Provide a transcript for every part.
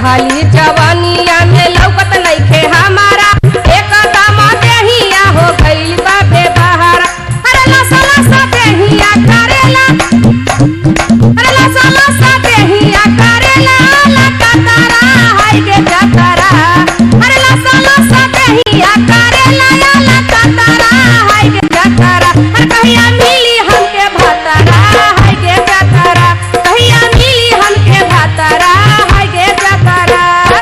चढ़ली जवानिया में लौकत नइखे हमारा एक दम देहिया हो गइल बा बेबहारा अरे लसा लसा देहिया करेला अरे लसा लसा देहिया करेला लकतरा हाय गे जतरा अरे लसा लसा देहिया करेला लकतरा हाय गे जतरा अरे कहिया मिली हमके भतरा हाय गे जतरा कहिया मिली हमके भतरा हाय गे जतरा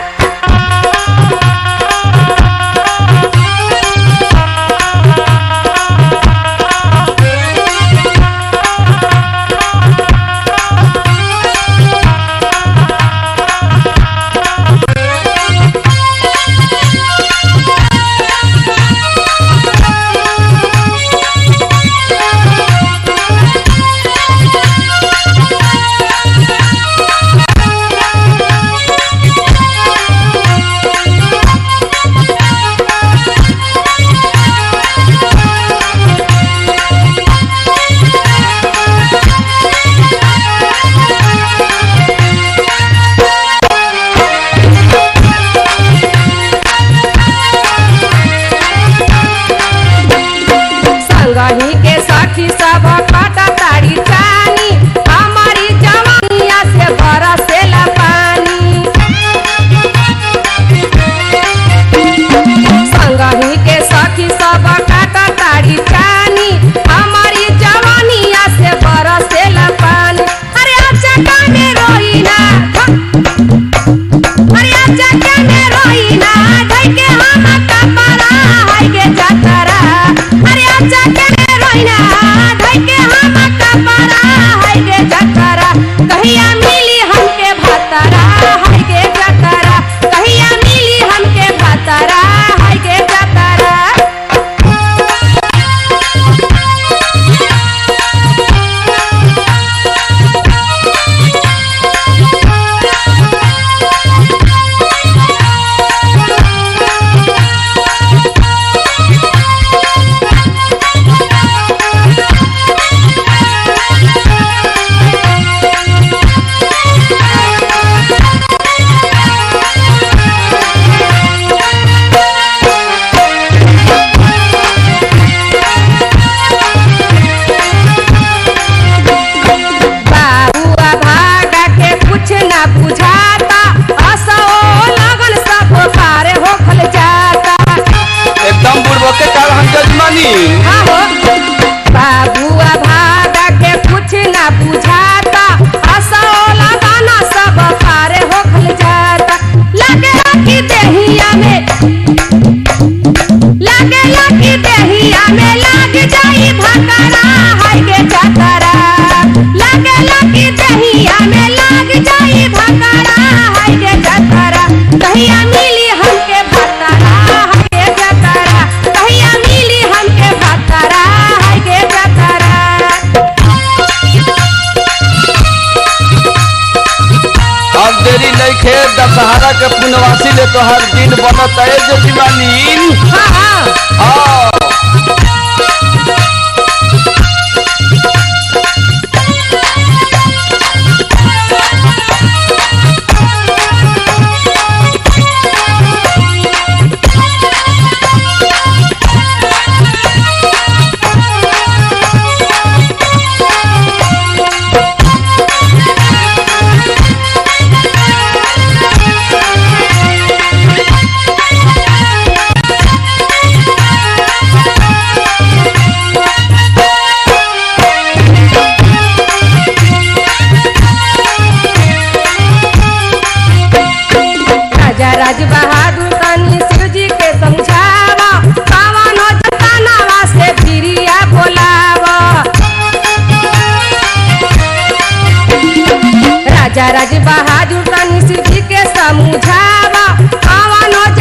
संगही के साथी सब काटा ताड़ी चानी हमारी जवानिया से बरसेला पानी संगही के साथी सब काटा ताड़ी चानी हमारी जवानिया से बरसेला पानी अरे अच्छा काने रोइना अरे अच्छा काने रोइना ढई के हम कपड़ा हाय गे जतरा अरे अच्छा काने रोइना ढई के हम कपड़ा हाय गे जतरा कहिया मिली हमके भतरा हाय गे जतरा कहिया मिली हमके भतरा हाय गे जतरा बाबुआ भागा के कुछ ना बुझाता असो लगन सब पारे होखल जाता एकदम बुढ़बो के काल हम जजमानी आहो बाबुआ भागा के कुछ ना बुझाता असो लगन सब पारे होखल जाता लगे कि देहिया में लगे लगी देहिया में लाग जाई भकरा हाय गे चतरा लगे लगी देहिया में लाग जाई भकरा हाय गे चतरा कहिया मिली हमके भतरा हाय गे चतरा कहिया मिली हमके भतरा हाय गे चतरा अब देरी नहीं खे दशहरा के पुनवासी ले तो हर दिन बनत है जजमानी हाँ हाँ हाँ राजा राज बहादुर तनी शिव जी के समझावा पावन हो जतानावा से प्रिया बोलावा राजा राज बहादुर तनी शिव जी के समझावा पावन हो